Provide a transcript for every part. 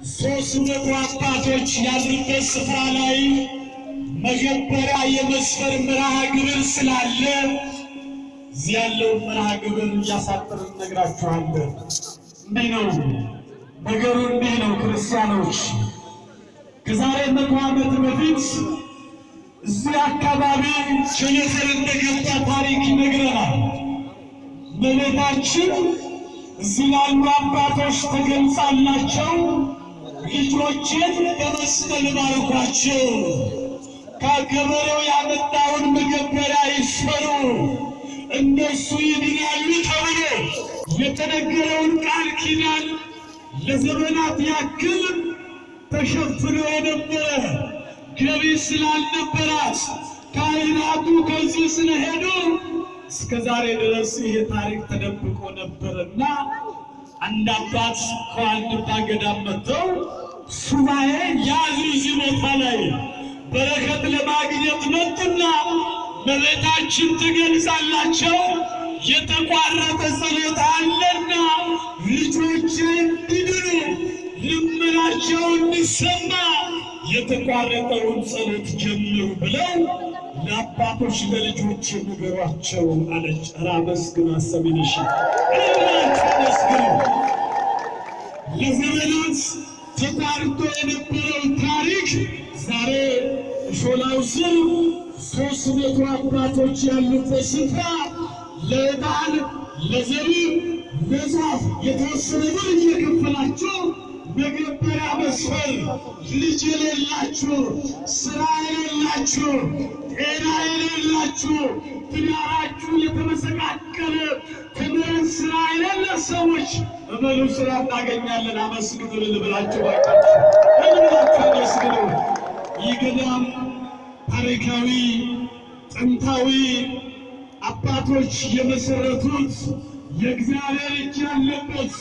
ሦስት መቶ አባቶች ያሉበት ስፍራ ላይ መገበሪያ የመስፈር መርሃ ግብር ስላለ እዚህ ያለውን መርሃ ግብር እያሳጠርን እነግራችኋለን። እንዲህ ነው ነገሩ፣ እንዲህ ነው ክርስቲያኖች። ከዛሬ መቶ ዓመት በፊት እዚህ አካባቢ ቸነፈር እንደገባ ታሪክ ይነግረናል። እመቤታችን እዚህ ላሉ አባቶች ተገልጻላቸው ልጆችን በመስቀል ባርኳቸው፣ ከገበሬው ያመጣውን መገበሪያ ይስፈሩ፣ እነሱ ይድናሉ ተብሎ የተነገረውን ቃል ኪዳን ለዘመናት ያክል ተሸፍኖ የነበረ ገቢ ስላልነበራት ካህናቱ ከዚህ ስለሄዱ እስከ ዛሬ ድረስ ይሄ ታሪክ ተደብቆ ነበርና አንድ አባት ከዋልድባ ገዳም መጥተው ሱባኤ ያዙ። እዚህ ቦታ ላይ በረከት ለማግኘት መጡና በቤታችን ትገልጻላቸው የተቋረጠ ጸሎት አለና ልጆች እንዲድኑ ልመናቸው እንዲሰማ የተቋረጠውን ጸሎት ጀምሩ ብለው ለአባቶች ለልጆች ንገሯቸው አለች። ኧረ አመስግኑ፣ አሰሚንሽ እላችሁ አመስግኑ። ለዘመናት ተቋርጦ የነበረው ታሪክ ዛሬ ሾላው ስር ሦስት መቶ አባቶች ያሉበት ስፍራ ለዕጣን ለዘቢብ ለዛፍ የተወሰነ ብር እየከፈላቸው መገበሪያ መስፈር ልጅ የሌላችሁ ስራ የሌላችሁ ጤና የሌላችሁ ትዳራችሁ የተመሰቃቀለ ትምህርት ስራ የሌለ ሰዎች እመሉ ስራ እናገኛለን። አመስግኑ ልብላችሁ ባካችሁ እልብላችሁ አመስግኑ። ይህ ገዳም ታሪካዊ ጥንታዊ አባቶች የመሰረቱት የእግዚአብሔር እጅ ያለበት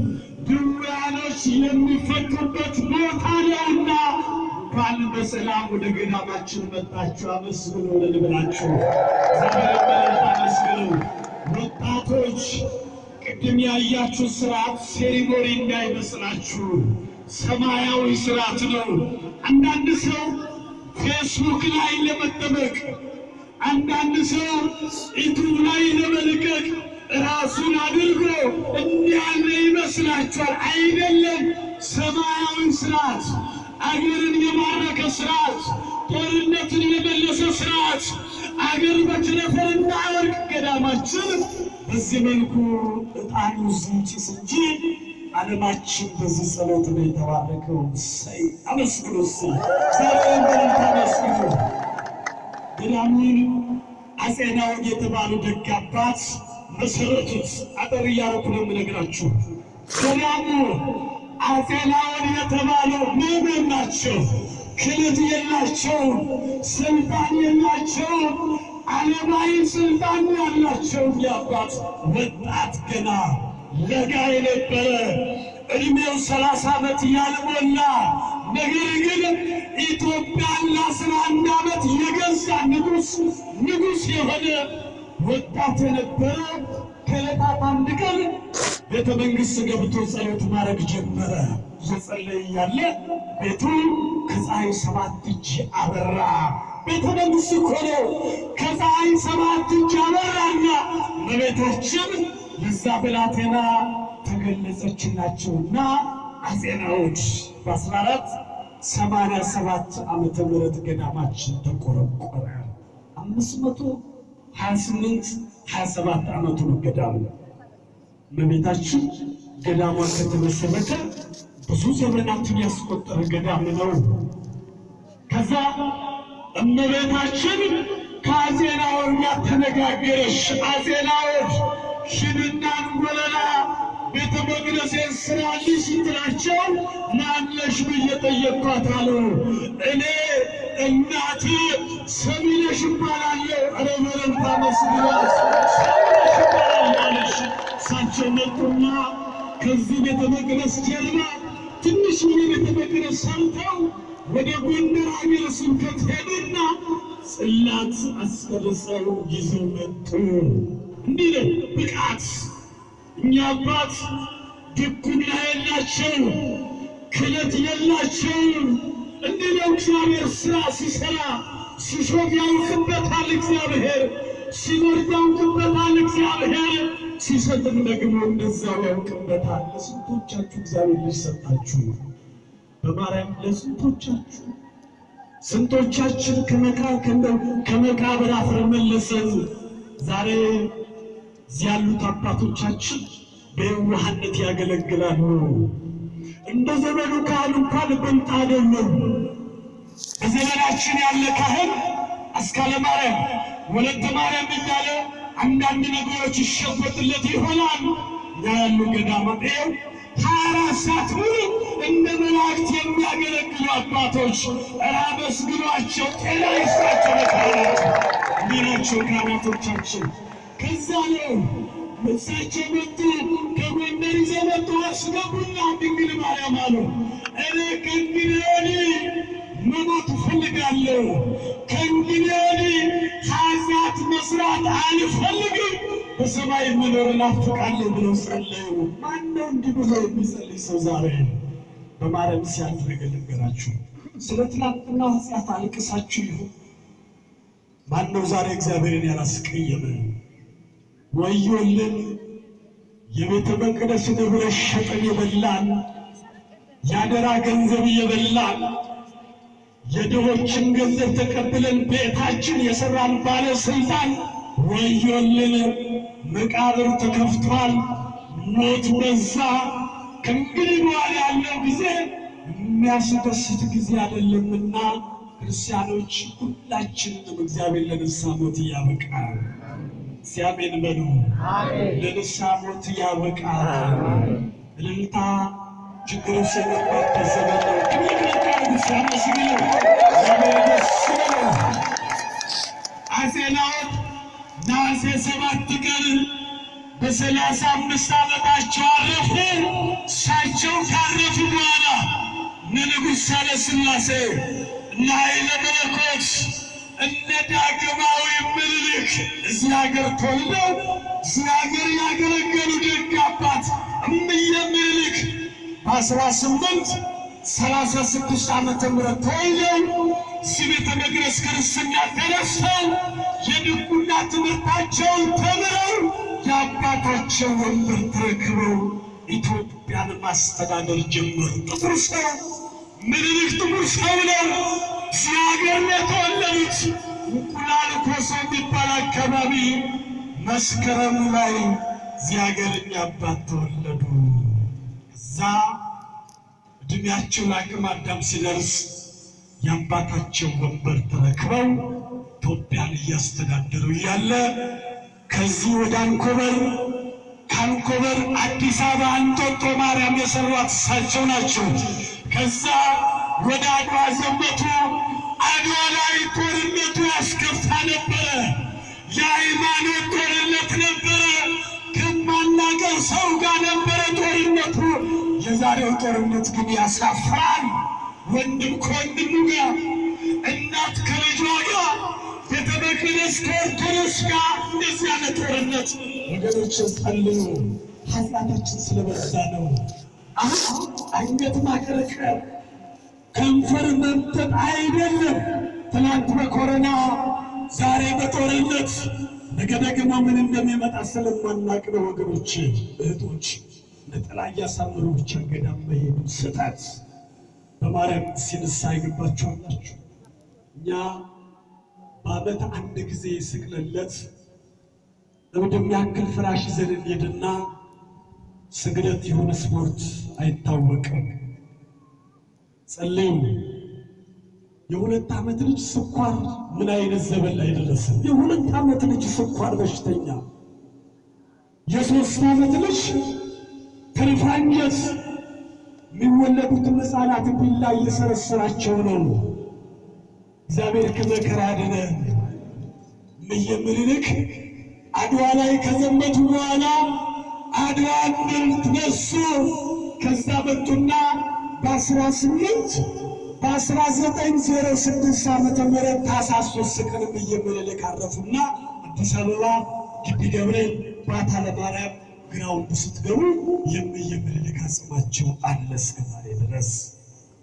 ድውያኖች የሚፈቱበት ቦታ ነውና እንኳን በሰላም ወደ ገዳማችን መጣችሁ። አመስግኑ ልብላችሁ እግዚአብሔር በለት አመስግኑ። ወጣቶች ቅድም ያያችሁ ስርዓት ሴሪሞኒ እንዳይመስላችሁ ሰማያዊ ስርዓት ነው። አንዳንድ ሰው ፌስቡክ ላይ ለመጠበቅ አንዳንድ ሰው ዩቱብ ላይ ለመልቀቅ ራሱን አድርጎ እንዲያለ ይመስላችኋል። አይደለም። ሰማያዊ ስርዓት፣ አገርን የማረከ ስርዓት፣ ጦርነትን የመለሰ ስርዓት፣ አገር በቸነፈር እንዳይወድቅ ገዳማችን በዚህ መልኩ ዕጣኑ ዝንጭስ እንጂ ዓለማችን በዚህ ጸሎት ነው የተባረከው። ሰይ አመስግኑ። ስ ዛሬ በልታ አመስግኑ። ገዳሙን አፄ ናዖድ የተባሉ ደግ አባት መሰረቱት። አጠር እያደረኩ ነው የምነግራችሁ። ገዳሙ አፄ ናዖድ የተባሉ ምዕመን ናቸው። ክህነት የላቸውም፣ ስልጣን የላቸውም። ዓለማዊ ስልጣን ያላቸው አባት ወጣት ገና ለጋ የነበረ እድሜው ሰላሳ ዓመት ያልሞላ ነገር ግን ኢትዮጵያን ለአስራ አንድ ዓመት የገዛ ንጉሥ ንጉሥ የሆነ ወጣት የነበረ ከዕለታት አንድ ቀን ቤተ መንግሥት ገብቶ ጸሎት ማድረግ ጀመረ። እየጸለየ እያለ ቤቱ ከፀሐይ ሰባት እጅ አበራ። ቤተ መንግሥት እኮ ነው። ከፀሐይ ሰባት እጅ አበራና እመቤታችን ለዛ ብላቴና ተገለጸችላቸውና አፄ ናዖድ በአስራ አራት ሰማንያ ሰባት ዓመተ ምህረት ገዳማችን ተቆረቆረ። አምስት መቶ ሀያ ስምንት ሀያ ሰባት ዓመቱ ነው ገዳሙ። እመቤታችን ገዳሟ ከተመሰረተ ብዙ ዘመናትን ያስቆጠረ ገዳም ነው። ከዛ እመቤታችን ከአፄ ናዖድ ጋር ተነጋገረች። አፄ ናዖድ ሂድና እንጎለላ ቤተ መቅደሴን ስራልኝ ስትላቸው ማነሽ ብዬ ጠየቅኳት አሉ። እኔ እናቴ ሰሚነሽ እባላለሁ። ኧረ በለንታ መስግናት ሰሚነሽ እባላለሁ አለች። እሳቸው መጡና ከዚህ ቤተ መቅደስ ጀርባ ትንሽዬ ቤተ መቅደስ ሰርተው ወደ ጎንደር ሀገረ ስብከት ሄዱና ጽላት አስቀርጸው ይዘው መጡ። እንዲህ ነው ብቃት። እኛ አባት ድቁና የላቸው ክህነት የላቸውም። እንዲህ ነው እግዚአብሔር ስራ ሲሰራ። ሲሾም ያውቅበታል እግዚአብሔር፣ ሲኖር ያውቅበታል እግዚአብሔር፣ ሲሰጥም ደግሞ እንደዛው ያውቅበታል። ለስንቶቻችሁ እግዚአብሔር ልጅ ሰጣችሁ? በማርያም ለስንቶቻችሁ ስንቶቻችን ከመቃ- ከእንደው ከመቃብር አፈር መለሰን። ዛሬ እዚህ ያሉት አባቶቻችን በየዋህነት ያገለግላሉ። እንደ ዘመኑ ካህን እንኳን ብልጥ አይደለም። በዘመናችን ያለ ካህን አስካለ ማርያም፣ ወለተ ማርያም እያለ አንዳንድ ነገሮች ይሸፈትለት ይሆናል። እኛ ያሉ ገዳማት ይኸው ሀያ አራት ሰዓት ሙሉ እንደ መላእክት የሚያገለግሉ አባቶች ኧረ አመስግኗቸው፣ ጤና ይስጣቸው። ለካህናት እንዲህ ናቸው ካህናቶቻችን። ከዛ ነው እሳቸው መጡ፣ ከጎንደር ይዘው መጡ፣ አስገቡና ድንግል ማርያም አሉ። እኔ ከእንግዲህ ወዲህ መሞት እፈልጋለሁ፣ ከእንግዲህ ወዲህ ኃጢአት መስራት አልፈልግም፣ በሰማይ መኖር እናፍቃለሁ ብለው ጸለዩ። ማነው እንዲህ ብሎ የሚጸልይ ሰው ዛሬ? በማርያም ሲያልፍ ነገር ልንገራችሁ። ስለ ትናንትና ኃጢአት አልቅሳችሁ ይሁን ማነው ዛሬ እግዚአብሔርን ያላስቀየመ? ወዮልን! የቤተ መቅደስ ንብረት ሸጠን የበላን፣ የአደራ ገንዘብ የበላን፣ የድሆችን ገንዘብ ተቀብለን ቤታችን የሰራን ባለስልጣን ወዮልን! መቃብር ተከፍቷል፣ ሞት በዛ። ከእንግዲህ በኋላ ያለው ጊዜ የሚያስደስት ጊዜ አይደለምና ክርስቲያኖች ሁላችንንም እግዚአብሔር ለንስሐ ሞት ያበቃል። እግዚአብሔር በሉ ለንስሐ ሞት ያበቃል። እልልታ ችግር ውስጥ የገባበት ዘመን ነው። ክብር ሲያመስግነው እግዚአብሔር ደስ ይበለው። አፄ ናዖድ ነሐሴ ሰባት ቀን በሰላሳ አምስት ዓመታቸው አረፉ። እሳቸው ካረፉ በኋላ እነ ንጉሥ ሳህለ ሥላሴ እነ ኃይለ መለኮት እነ ዳግማዊ ምኒልክ እዚህ ሀገር ተወልደው እዚህ ሀገር ያገለገሉ ደግ አባት እምዬ ምኒልክ በአስራ ስምንት ሰላሳ ስድስት ዓመተ ምህረት ተወልደው እዚህ ቤተ መቅደስ ክርስትና ተነስተው የድቁና ትምህርታቸውን ተምረው የአባታቸው ወንበር ተረክበው ኢትዮጵያን ማስተዳደር ጀመሩ። ጥቁር ሰው ምኒልክ ጥቁር ሰው ነው። እዚህ ሀገር ነው የተወለዱት። እንቁላል ኮሶ የሚባል አካባቢ መስከረም ላይ እዚህ ሀገር እኛ አባት ተወለዱ። እዛ እድሜያቸው ለአቅመ አዳም ሲደርስ የአባታቸው ወንበር ተረክበው ኢትዮጵያን እያስተዳደሩ እያለ ከዚህ ወደ አንኮበር ከአንኮበር አዲስ አበባ እንጦጦ ማርያም የሰሯት እሳቸው ናቸው። ከዛ ወደ አድዋ ዘመቱ። አድዋ ላይ ጦርነቱ ያስከፋ ነበረ። የሃይማኖት ጦርነት ነበረ። ከማናቀው ሰው ጋር ነበረ ጦርነቱ። የዛሬው ጦርነት ግን ያሳፍራል። ወንድም ከወንድሙ ጋር፣ እናት ከልጇ ጋር፣ ቤተ መቅደስ ከኦርቶዶክስ ጋር እንደዚህ ያለ ጦርነት ወገኖችን ጸልዩ። ኃጢአታችን ስለበዛ ነው። አሁን አንገት ማቀረቀር ከንፈር መምጠጥ አይደለም። ትናንት በኮረና ዛሬ በጦርነት ነገ ደግሞ ምን እንደሚመጣ ስለማናቅ ነው ወገኖች፣ እህቶች ነጠላ እያሳምሩ ብቻ ገዳም መሄዱ ስህተት። በማርያም ሲንሳ ይገባችኋላችሁ። እኛ በዓመት አንድ ጊዜ ስቅለለት እብድ የሚያክል ፍራሽ ይዘን እንሄድና ስግደት የሆነ ስፖርት አይታወቅም። ጸልዩ። የሁለት ዓመት ልጅ ስኳር ምን አይነት ዘመን ላይ ደረሰ? የሁለት ዓመት ልጅ ስኳር በሽተኛ፣ የሶስት ዓመት ልጅ ትርፋንጀት የሚወለዱትን ሕፃናት ቢላ እየሰረሰራቸው ነው። እግዚአብሔር ከመከራ ያድነን። እምዬ ምኒልክ አድዋ ላይ ከዘመቱ በኋላ አድዋ ድል ነሱ። ከዛ መጡና በአስራ ስምንት በአስራ ዘጠኝ ዜሮ ስድስት ዓመተ ምህረት ታኅሳስ ሦስት ቀን እምዬ ምኒልክ አረፉና አዲስ አበባ ግቢ ገብርኤል ባታ ለማርያም ግራውንድ ስትገቡ የእምዬ ምኒልክ አጽማቸው አለ እስከ ዛሬ ድረስ።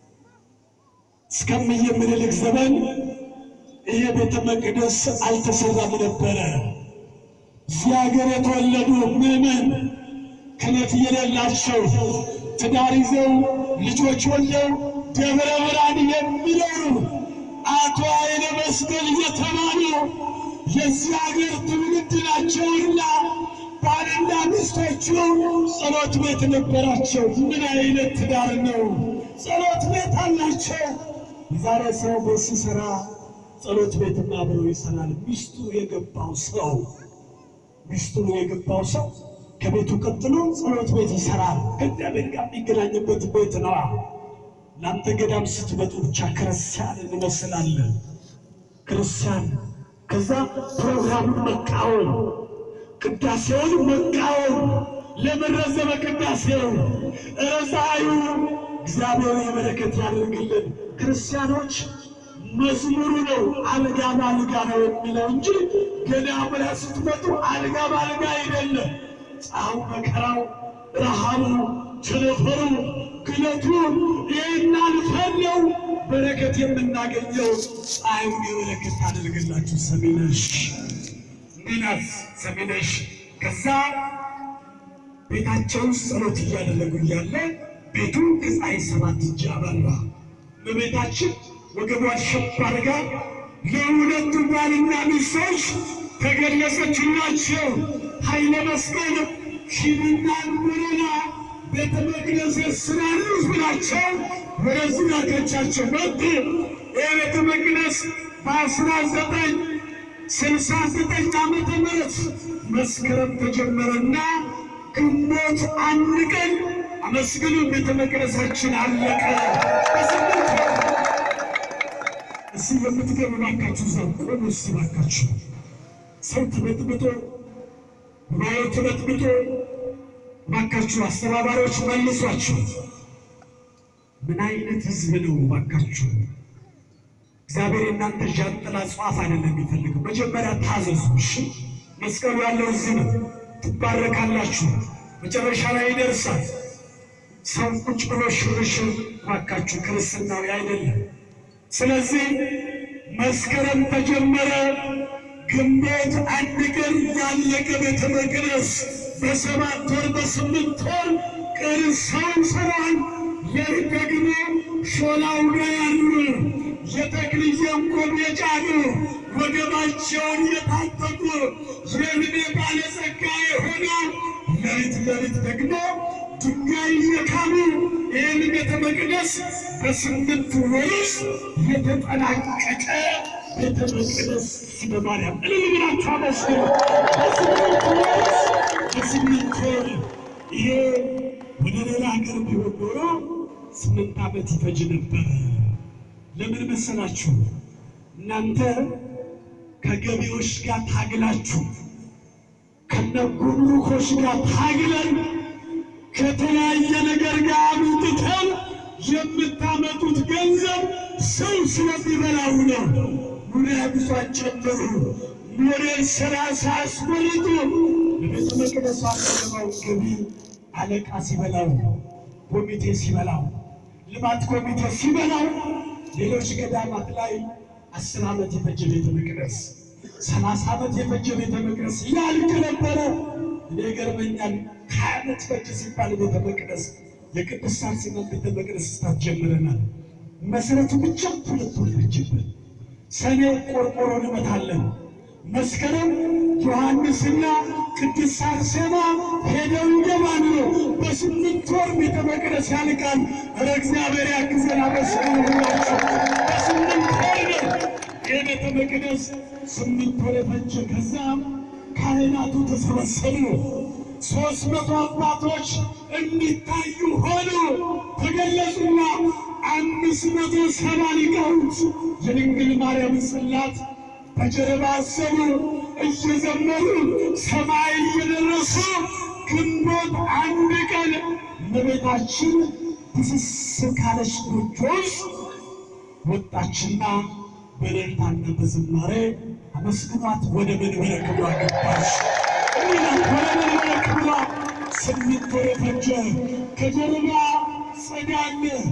እስከ እምዬ ምኒልክ ዘመን ይሄ ቤተ መቅደስ አልተሰራም ነበረ። እዚህ ሀገር የተወለዱ ምዕመን ክህነት የሌላቸው ትዳር ይዘው ልጆች ወልደው ደብረ ብርሃን የሚኖሩ አቶ ኃይለ መስቀል የተባሉ የዚህ ሀገር ትውልድ ናቸውና ባልና ሚስቶቹ ጸሎት ቤት ነበራቸው። ምን አይነት ትዳር ነው! ጸሎት ቤት አላቸው። የዛሬ ሰው ቤት ሲሰራ ጸሎት ቤትም አብሮ ይሰራል። ሚስቱ የገባው ሰው ሚስቱ የገባው ሰው ከቤቱ ቀጥሎ ጸሎት ቤት ይሰራል። ከእግዚአብሔር ጋር የሚገናኝበት ቤት ነዋ። እናንተ ገዳም ስትመጡ ብቻ ክርስቲያን እንመስላለን። ክርስቲያን ከዛ ፕሮግራሙን መቃወም፣ ቅዳሴውን መቃወም። ለምን ረዘመ ቅዳሴው? ረዛዩ እግዚአብሔር የበረከት ያደርግልን። ክርስቲያኖች መዝሙሩ ነው አልጋ ባልጋ ነው የሚለው እንጂ ገዳም ላይ ስትመጡ አልጋ ባልጋ አይደለም። ፀሐዩ፣ መከራው፣ ረሃቡ፣ ቸነፈሩ፣ ግለቱ ይህን አልፈን ነው በረከት የምናገኘው። ፀሐዩን የበረከት ታደርግላችሁ። ሰሚነሽ ሚናት ሰሚነሽ ከዛ ቤታቸው ውስጥ ጸሎት እያደረጉ እያለ ቤቱ ከፀሐይ ሰባት እጅ አበራ። በቤታችን ወገቧን ሸብ አድርጋ ለሁለቱ ባልና ሚስቶች ተገለጸችላቸው። ኃይለ መስቀል ሂድና ምሩና ቤተ መቅደስ ስራሉ ብላቸው ወደዚህ ላከቻቸው። መጡ። ይህ ቤተ መቅደስ በአስራ ዘጠኝ ስልሳ ዘጠኝ ዓመተ ምህረት መስከረም ተጀመረና ግንቦት አንድ ቀን አመስግኑ ቤተ መቅደሳችን አለቀ። በስምንት ወር እስኪ የምትገቡ ባካችሁ እዛው ቆሙ። እስኪ ባካችሁ ሰው ተበጥብጦ ጉባኤው ተበጥብጦ ባካችሁ አስተባባሪዎች መልሷችሁ። ምን አይነት ህዝብ ነው ባካችሁ? እግዚአብሔር የእናንተ ዣንጥላ ጽዋፍ አይደለም የሚፈልገው። መጀመሪያ ታዘዙ። እሺ መስቀሉ ያለው እዚህ ነው። ትባረካላችሁ። መጨረሻ ላይ ይደርሳል። ሰው ቁጭ ብሎ ሽርሽር ባካችሁ ክርስትናዊ አይደለም። ስለዚህ መስከረም ተጀመረ። ግንቦት አንድ ቀን ያለቀ ቤተ መቅደስ በሰባት ወር በስምንት ወር ቅርሳው ሰራን። ይህ ደግሞ ሾላው ጋር ያሉ የተክልዬን ቆብ የጫኑ ወገባቸውን የታጠቁ የዕድሜ ባለጸጋ የሆኑ ሌሊት ሌሊት ደግሞ ድንጋይ የካሙ ይህን ቤተ መቅደስ በስምንት ወር ውስጥ የተጠናቀቀ ቤተ መቅደስ ስለ ማርያም እልል ብላችሁ አመስግኑ። በስምንት ወር በስምንት ወር ይሄ ወደ ሌላ ሀገር ቢሆን ኖሮ ስምንት ዓመት ይፈጅ ነበረ። ለምን መሰላችሁ? እናንተ ከገቢዎች ጋር ታግላችሁ ከነጉምሩኮች ጋር ታግለን ከተለያየ ነገር ጋር አምጥተን የምታመጡት ገንዘብ ሰው ስለሚበላው ነው። ኑሪያ ብዙን ጨምሩ፣ ኖሬን ስራ ሳያስመርጡ በቤተ መቅደሱ አቀረበው ገቢ አለቃ ሲበላው፣ ኮሚቴ ሲበላው፣ ልማት ኮሚቴ ሲበላው፣ ሌሎች ገዳማት ላይ አስር ዓመት የፈጀ ቤተ መቅደስ ሰላሳ ዓመት የፈጀ ቤተ መቅደስ ያልቅ ነበረ። እኔ ገርመኛል። ሀያ ዓመት ፈጅ ሲባል ቤተ መቅደስ የቅድስት አርሴማ ቤተ መቅደስ ስታት ጀምረናል። መሰረቱ ብቻ ሁለት ወር ፈጅብን። ሰኔ ቆርቆሮ እንመታለን። መስከረም ዮሐንስና ቅድስት አርሴማ ሄደው ይገባሉ። በስምንት ወር ቤተ መቅደስ ያልቃል። ኧረ እግዚአብሔር ያግዘን። አመስግኑ ሁላችሁ። በስምንት ወር ነው ይህ ቤተ መቅደስ ስምንት ወር የፈጀ። ከዛም ካህናቱ ተሰበሰቡ። ሦስት መቶ አባቶች እንዲታዩ ሆኑ ተገለጹና አምስት መቶ ሰባ ሊቃውንት የድንግል ማርያም ጽላት በጀርባ አሰቡ እየዘመሩ ሰማይ እየደረሱ ግንቦት አንድ ቀን እመቤታችን ትስስ ካለች ጎጆ ውስጥ ወጣችና በእልልታና በዝማሬ አመስግኗት ወደ መንበረ ክብሯ ገባች። እሚናት ወደ መንበረ ክብሯ ስምንት ወር ፈጀ። ከጀርባ ጸዳለ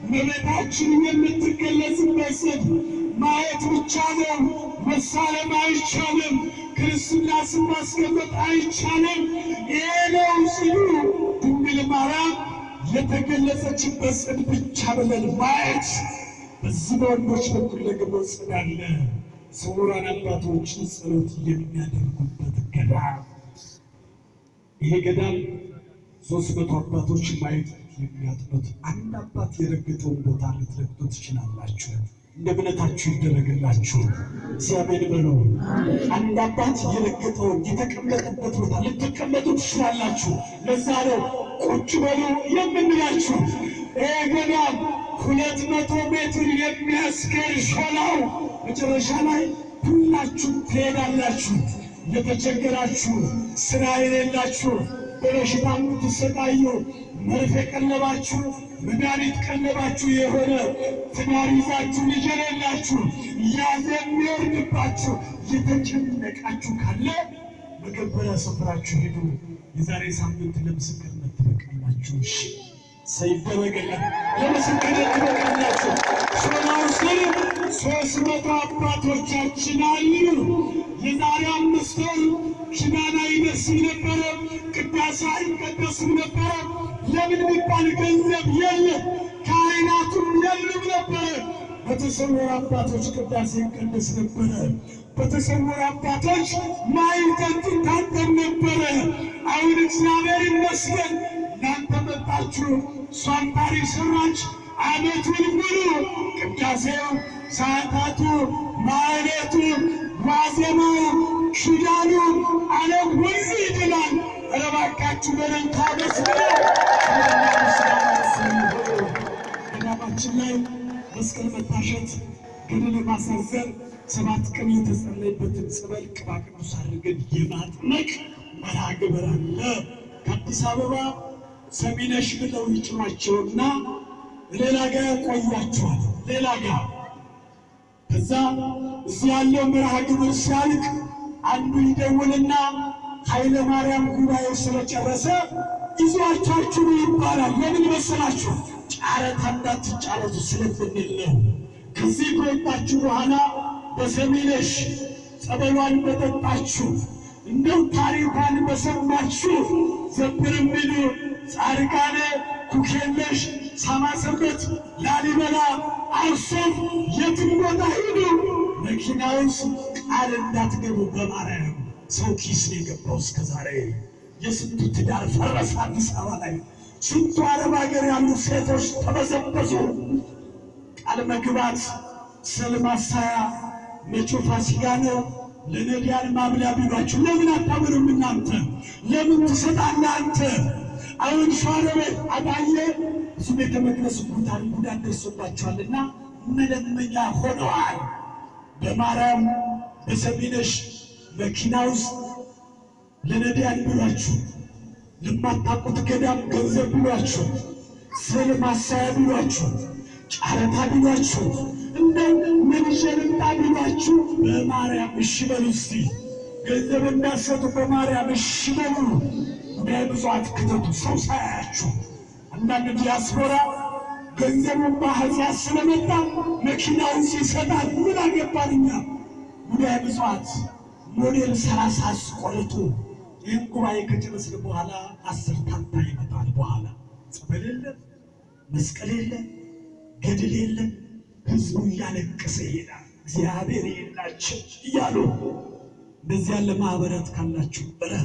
እመቤታችን የምትገለጽበት ስፍራ ማየት ብቻ ነው። መሳለም አይቻልም። ክርስትና ስም ማስቀመጥ አይቻልም። ይሄ ነው ሲሉ ድንግል ማርያም የተገለጸችበት ጽድ ብቻ ብለን ማየት በዚህ በወንዶች በኩል ደግሞ ጽድ አለ። ስውራን አባቶችን ጸሎት የሚያደርጉበት ገዳም ይሄ ገዳም ሶስት መቶ አባቶች ማየት የሚያጥኑት አንድ አባት የረገጠውን ቦታ ልትረግጡ ትችላላችሁ። እንደ እምነታችሁ ይደረግላችሁ። እግዚአብሔር በሉ። አንድ አባት የረገጠውን የተቀመጠበት ቦታ ልትቀመጡ ትችላላችሁ። ለዛ ነው ቁጭ በሉ የምንላችሁ። ይሄ ገዳም ሁለት መቶ ሜትር የሚያስገር ሾላው መጨረሻ ላይ ሁላችሁም ትሄዳላችሁ። የተቸገራችሁ ስራ የሌላችሁ በበሽታ የምትሰቃዩ መርፌ ቀለባችሁ መድኃኒት ቀለባችሁ የሆነ ትዳር ይዛችሁ ልጅ የሌላችሁ ያዘ የሚወርድባችሁ የተጨነቃችሁ ካለ መገበሪያ ስፍራችሁ ሂዱ። የዛሬ ሳምንት ለምስክርነት ትበቃላችሁ። እሺ ሰይደረገለን ለምስክርነት ትበቃላችሁ። ሾላው ስር ሶስት መቶ አባቶቻችን አሉ። የዛሬ አምስት ወር ኪዳን አይደርስም ነበረ፣ ቅዳሴ አይቀደስም ነበረ። ለምን ቢባል ገንዘብ የለም፣ ካህናቱም የሉም ነበረ። በተሰወሩ አባቶች ቅዳሴ ይቀደስ ነበረ። በተሰወሩ አባቶች ማይጠጡ ታጠብ ነበረ። አሁን እግዚአብሔር ይመስገን እናንተ መጣችሁ፣ እሷም ታሪክ ሰራች። ዓመቱን ሙሉ ቅዳሴው፣ ሰዓታቱ፣ ማዕሌቱ፣ ዋዜማው፣ ኪዳኑ ዓለም ሁሉ ይድናል። ኧረ እባካችሁ በደንብ ታመስግኑ። ገዳማችን ላይ መስቀል መታሸት፣ ገድል ማሳዘር፣ ሰባት ቀን የተጸለይበትን ጸበል ቅባ ቅዱስ አድርገን የማጥመቅ መርሃ ግብር አለ። ከአዲስ አበባ ሰሚነሽ ብለው ይጭኗቸውና ሌላ ጋር ያቆያቸዋል። ሌላ ጋር ከዛ እዚህ ያለው መርሃ ግብር ሲያልቅ አንዱ ይደውልና ኃይለ ማርያም ጉባኤው ስለጨረሰ ይዟቻችሁ ይባላል። ለምን መሰላችሁ? ጨረታ እንዳትጫረቱ ስለምንል ነው። ከዚህ ከወጣችሁ በኋላ በሰሚነሽ ጸበሏን በጠጣችሁ እንደው ታሪኳን በሰማችሁ ዘብር የሚሉ ጻድቃኔ፣ ኩኬለሽ፣ ሳማሰበት፣ ላሊበላ፣ አክሱም የትም ቦታ ሂዱ። መኪና ውስጥ ቃል እንዳትገቡ በማርያም ሰው ኪስ ነው የገባው እስከ ዛሬ። የስንቱ ትዳር ፈረሰ አዲስ አበባ ላይ። ስንቱ አረብ ሀገር ያሉ ሴቶች ተበዘበዙ። ቃል መግባት ስል ማሳያ መቼ ፋሲካ ነው ለነዳያን ማብላ ቢሏችሁ ለምን አታምኑም እናንተ? ለምን ትሰጣለህ አንተ? አሁን ሸዋሮቤት አጣዬ ብዙ ቤተ መቅደስ ጉዳት ጉዳት ደርሶባቸዋልና መለመኛ ሆነዋል። በማርያም በሰሚነሽ መኪና ውስጥ ለነዳያን ቢሏችሁ፣ ለማታውቁት ገዳም ገንዘብ ቢሏችሁ፣ ስዕል ማሳያ ቢሏችሁ፣ ጨረታ ቢሏችሁ እንደው ምን ይዤ ልምጣ ቢሏችሁ በማርያም እሺ በሉ። እስቲ ገንዘብ እንዳሰጡ በማርያም እሺ በሉ። ጉዳይ ብዙ አትክተቱ፣ ሰው ሳያችሁ። አንዳንድ ዲያስፖራ ገንዘቡን በአሕዛብ ስለመጣ መኪናውን ሲሰጣል ምን አገባን እኛ። ጉዳይ ብዙት ሞዴል ሰላሳ አስቆርጡ። ይህን ጉባኤ ከጨረስን በኋላ አስር ታንታ ይመጣል። በኋላ ጸበል የለም፣ መስቀል የለም፣ ገድል የለም። ህዝቡ እያለቀሰ ይሄዳል። እግዚአብሔር የላቸው እያሉ እንደዚህ ያለ ማህበራት ካላችሁ እረፍ።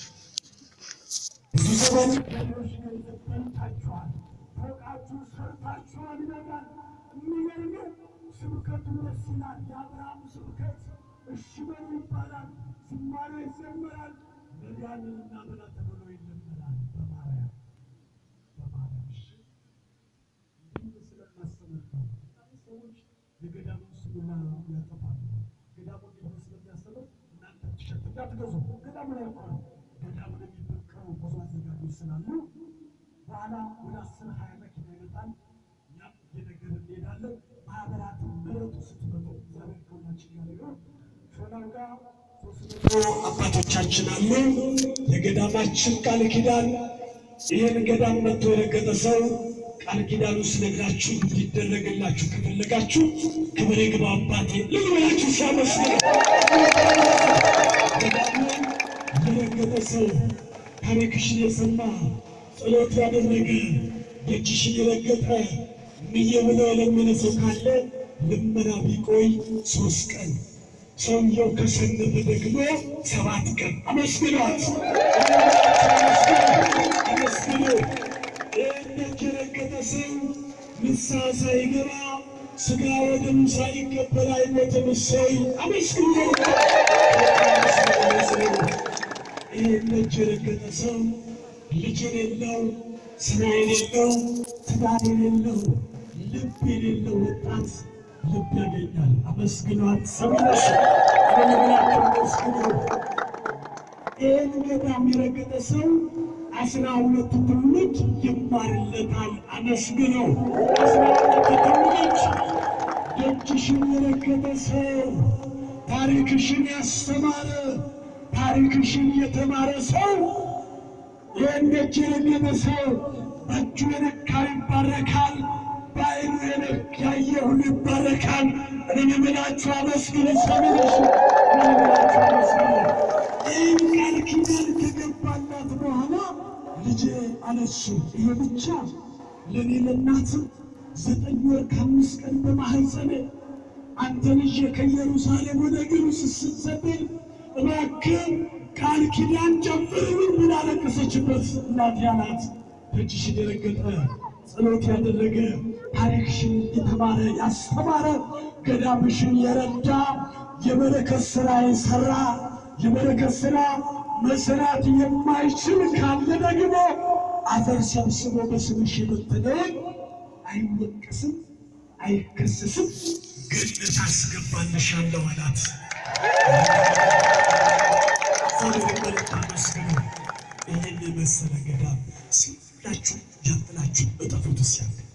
ብዙ ዘመን ገሎች ገንዘብ በልታችኋል፣ ፎቃችሁ ሰርታችኋል ይበቃል። የሚገርመው ስብከቱ ደስ ይላል። የአብርሃም ስብከት እሺ በሉ ይባላል፣ ዝማሬ ይዘመራል። ነዳያንን እናበላ ተብሎ ይለመናል። በማርያም በማርያም እሺ እንዲህ ስለማስተምር ነው። ሰዎች የገዳሙን ስሙላ ያጠፋሉ። ገዳሙ እንዲሆን ስለሚያስተምር እናንተ ቲሸርት እንዳትገዙ። ገዳሙ ላይ እኮ ነው። ገዳሙን የሚበቀሉ ብዙ አዘጋጆች ስላሉ በኋላ ወደ አስር ሀያ መኪና ይመጣል። እኛም እየነገር እንሄዳለን። ማህበራትን ምረጡ ስትመጡ እግዚአብሔር ከሁላችን ጋር ይሁን። ሾላው ጋር ሶስት መቶ አባቶቻችን አሉ። የገዳማችን ቃል ኪዳን ይህን ገዳም መጥቶ የረገጠ ሰው ቃል ኪዳኑ ስነግራችሁ እንዲደረግላችሁ ከፈለጋችሁ ክብር ይግባ አባቴ ልግበላችሁ ሲያመስል የረገጠ ሰው ታሪክሽን የሰማ ጸሎት ያደረገ ደጅሽን የረገጠ ምዬ ብሎ የለመነ ሰው ካለ ልመና ቢቆይ ሶስት ቀን ሰውየው ከሰነፈ ደግሞ ሰባት ቀን አመስግኗት። አመስግኑ። ይህነት የረገጠ ሰው ንስሐ ሳይገባ ሥጋ ወደሙ ሳይቀበል አይሞትም። እሰይ አመስግኑ። ይህነት የረገጠ ሰው ልጅ የሌለው ስራ የሌለው ትዳር የሌለው ልብ የሌለው ወጣት ልብ ያገኛል። አመስግኗት። ሰሚነሽ አለመብላቸው አመስግኑ። ይህን ገዳም የረገጠ ሰው አስራ ሁለቱ ትውልድ ይማርለታል። አመስግነው። አስራ ሁለቱ ትውልድ ደጅሽን የረገጠ ሰው ታሪክሽን ያስተማረ ታሪክሽን የተማረ ሰው ይህን ደጅ የረገጠ ሰው በእጁ የነካ ይባረካል። በዓይኑ ያየ ሁሉ ይባረካል። እኔ የምላችሁ አመስግኑ። ሰሚነሽ የምላችሁ አመስግኑ። ይህን ቃል ኪዳን ከገባላት በኋላ ልጄ አለችው። ይሄ ብቻ ለእኔ ለእናት ዘጠኝ ወር ከአምስት ቀን በማህፀኔ አንተ ልጄ ከኢየሩሳሌም ወደ ግብፅ ስትሰደድ እባክህ ቃል ኪዳን ጨምርልኝ ብላ አለቀሰችበት። እናት ያላት ደጅሽን የረገጠ ጸሎት ያደረገ ታሪክሽን የተማረ ያስተማረ ገዳምሽን የረዳ የበረከት ሥራ የሠራ የበረከት ሥራ መስራት የማይችል ካለ ደግሞ አፈር ሰብስቦ በስምሽ የበተነውን አይወቀስም፣ አይከሰስም፣ ገነት አስገባልሻለሁ አላት። እግዚአብሔር መልእክት አመስግኑ። ይህን የመሰለ ገዳም ሲላችሁ ያጥላችሁ እጠፉት ሲያለ